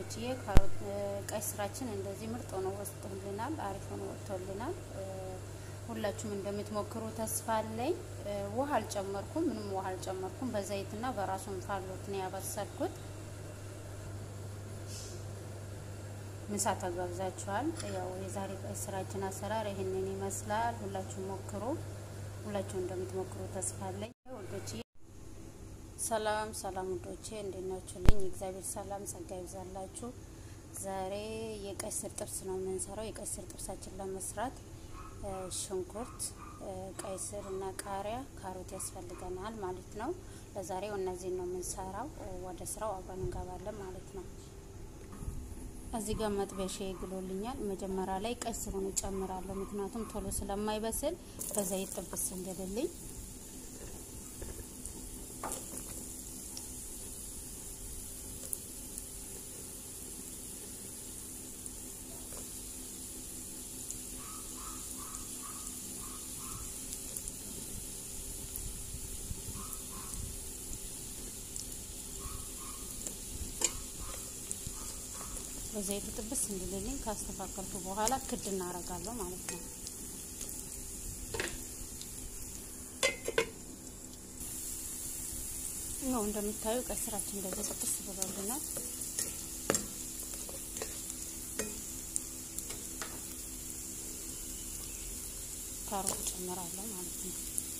ውዶችዬ ቀይ ስራችን እንደዚህ ምርጥ ሆኖ ወጥቶልናል። አሪፍ ሆኖ ወጥቶልናል። ሁላችሁም እንደምትሞክሩ ተስፋ አለኝ። ውሃ አልጨመርኩም፣ ምንም ውሃ አልጨመርኩም። በዘይትና በራሱ እንፋሎት ነው ያበሰልኩት። ምሳ ተጋብዛችኋል። ያው የዛሬ ቀይ ስራችን አሰራር ይህንን ይመስላል። ሁላችሁም ሞክሩ። ሁላችሁም እንደምትሞክሩ ተስፋ አለኝ ውዶችዬ። ሰላም ሰላም ውዶቼ እንዴት ናችሁልኝ? እግዚአብሔር ሰላም ጸጋ ይብዛላችሁ። ዛሬ የቀይ ስር ጥብስ ነው የምንሰራው። የቀይ ስር ጥብሳችን ለመስራት ሽንኩርት፣ ቀይ ስር እና ቃሪያ፣ ካሮት ያስፈልገናል ማለት ነው። ለዛሬው እነዚህን ነው የምንሰራው። ወደ ስራው አብረን እንገባለን ማለት ነው። እዚህ ጋር መጥበሻ ይግሎልኛል። መጀመሪያ ላይ ቀይ ስሩን እጨምራለሁ፣ ምክንያቱም ቶሎ ስለማይበስል በዘይት ጥብስ እንዲልልኝ በዘይቱ ጥብስ እንዲልልኝ ካስተካከልኩ በኋላ ክድ እናረጋለሁ ማለት ነው። ይኸው እንደምታዩ ቀይ ስራችን እንደዚህ ጥብስ ብሎልናል። ካሮት ጨምራለሁ ማለት ነው።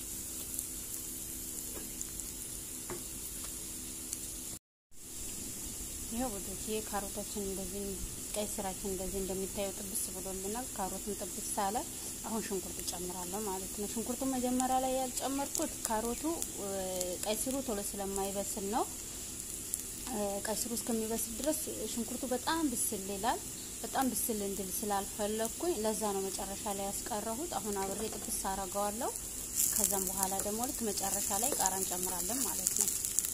ይሄው ወዶች ይሄ ካሮታችን እንደዚህ ቀይ ስራችን እንደዚህ እንደሚታየው ጥብስ ብሎልናል። ካሮቱን ጥብስ ሳለ አሁን ሽንኩርት ጨምራለሁ ማለት ነው። ሽንኩርቱ መጀመሪያ ላይ ያልጨመርኩት ካሮቱ ቀይ ስሩ ቶሎ ስለማይበስል ነው። ቀይ ስሩ እስከሚበስል ድረስ ሽንኩርቱ በጣም ብስል ይላል። በጣም ብስል እንድል ስላልፈለኩኝ ለዛ ነው መጨረሻ ላይ ያስቀረሁት። አሁን አብሬ ጥብስ አረገዋለሁ። ከዛም በኋላ ደግሞ ልክ መጨረሻ ላይ ቃራ እንጨምራለን ማለት ነው።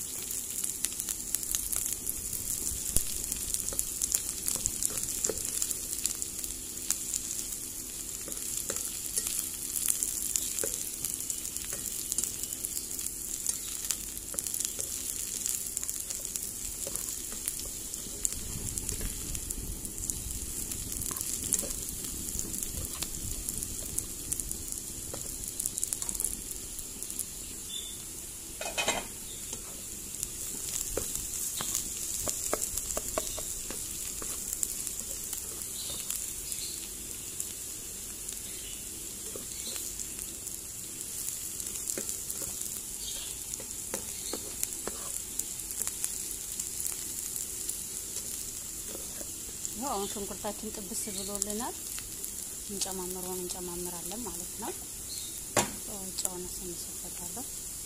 ይኸው አሁን ሽንኩርታችን ጥብስ ብሎልናል። እንጨማምረውን እንጨማምራለን ማለት ነው። ጨውን ስንሰበታለሁ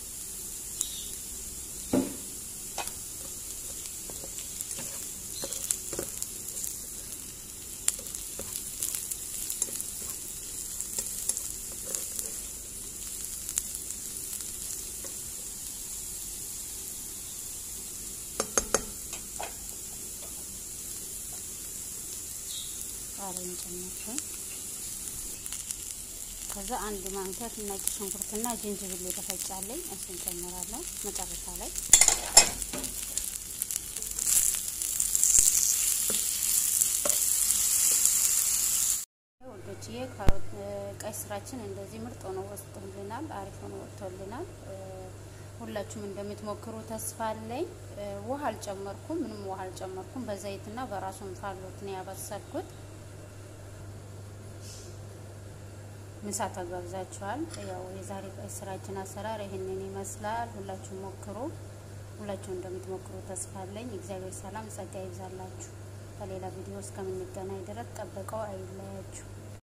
ቃሪያን ጨመርኩኝ። ከዛ አንድ ማንኪያ ነጭ ሽንኩርትና ጅንጅብል የተፈጫለኝ እሱን ጨምራለሁ መጨረሻ ላይ። ወዶችዬ ቀይ ስራችን እንደዚህ ምርጥ ሆኖ ወጥቶልናል። አሪፍ ሆኖ ወጥቶልናል። ሁላችሁም እንደምትሞክሩ ተስፋ አለኝ። ውሃ አልጨመርኩም፣ ምንም ውሃ አልጨመርኩም። በዘይትና በራሱ እንፋሎት ነው ያበሰልኩት። ምሳ ተጋብዛችኋል። ያው የዛሬ ቀይ ስራችን አሰራር ይህንን ይመስላል። ሁላችሁም ሞክሩ። ሁላችሁም እንደምትሞክሩ ተስፋ አለኝ። እግዚአብሔር ሰላም ጸጋ ይብዛላችሁ። በሌላ ቪዲዮ እስከምንገናኝ ድረስ ጠብቀው አይለያችሁ።